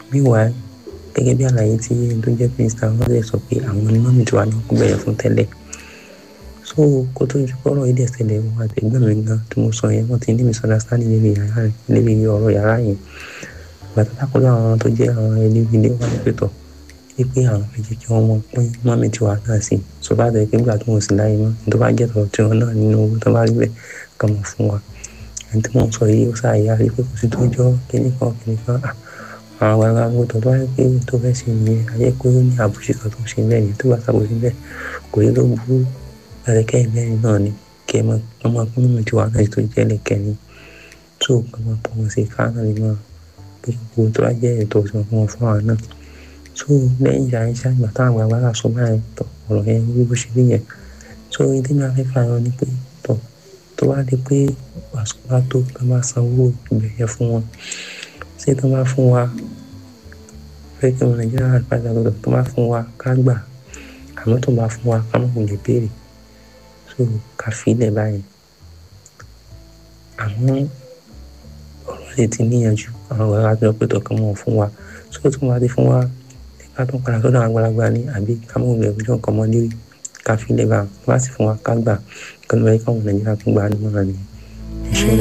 meanwhile gẹ́gẹ́ bí àlàyé tí ẹni tó jẹ́ minister wọn lè sọ pé àwọn ni mọ́mì tí wàá ní kó bẹ̀rẹ̀ fún tẹ́lẹ̀ so kó tó ju kọ́rọ̀ yìí dẹ̀ ṣẹlẹ̀ wọn àtẹ̀gbọ́n mi gan tí mo sọ yẹn wọ́n ti ní misunderstanding níbi yàrá rẹ̀ níbi ọ̀rọ̀ yàrá yẹn bàtà lákòóso àwọn tó jẹ́ àwọn ẹni ilé wa ní pẹ̀tọ̀ wípé àwọn méjì kí wọ́n mọ̀ pín mọ́mì tí wàá náà sí so bá tẹ̀ pé nígbà tó wọ́n sì láyé mọ́ tó bá jẹ́ tọ̀ tí wọ́n náà nínú owó tó bá rí bẹ́ẹ̀ kàn mọ̀ fún wa ẹni tí wọ́n sọ yìí ó ṣàyà rí pé kò sí tó jọ kíní kan kíní kan àwọn àgbàlagbà gbọdọ̀ tó wáyé pé tó fẹ́ ṣe nìyẹn ayé pé ó ní àbùṣe kan tó ń ṣe bẹ́ẹ̀ ni tó bá ṣàbòsí bẹ́ẹ̀ kò yẹ ló burú ẹ̀rẹ́kẹ́ ìbẹ́rin náà ni kí ẹ máa ọmọ akúnnú mi ti wà náà tó jẹ́ lẹ́kẹ́ni tó kàn máa pọ̀ wọn sí ká náà lè máa pé gbogbo tó bá jẹ́ ètò ìṣàn fún wọn fún àwọn náà tó lẹ́yìn ìyá iṣẹ́ àgbà táwọn àgbàlagbà sọ báyìí tọ̀ ọ̀rọ̀ yẹn bí bó ṣe rí yẹn tó ní tí máa fẹ́ fà yọ ni pé tọ̀ tó wá di pé àsìkò bá tó ká máa sanwó ìbẹ̀yẹ fún wọn ṣé tó bá fún wa fẹ́ kí wọn nàìjíríà àgbàdo lọ́dọ̀ tó bá fún wa ká gbà àmọ́ tó bá fún wa ká mọ̀ kò lè béèrè so ká filẹ̀ báyìí àmọ́ ọ̀rọ̀ lè ti níyànjú àwọn ọ̀rọ̀ àti ọ̀pẹ̀ tó kàn mọ̀ fún wa so tó bá ti fún wa ká tó padà sọ́dọ̀ àwọn àgbàlagbà ní àbí ká mọ̀ lè ọjọ́ nǹkan mọ́ lérí ká filẹ̀ bá wá sí fún wa ká gbà kí wọ́n lè káwọn nàìjíríà tó gbà á nímọ̀ràn nìyẹn.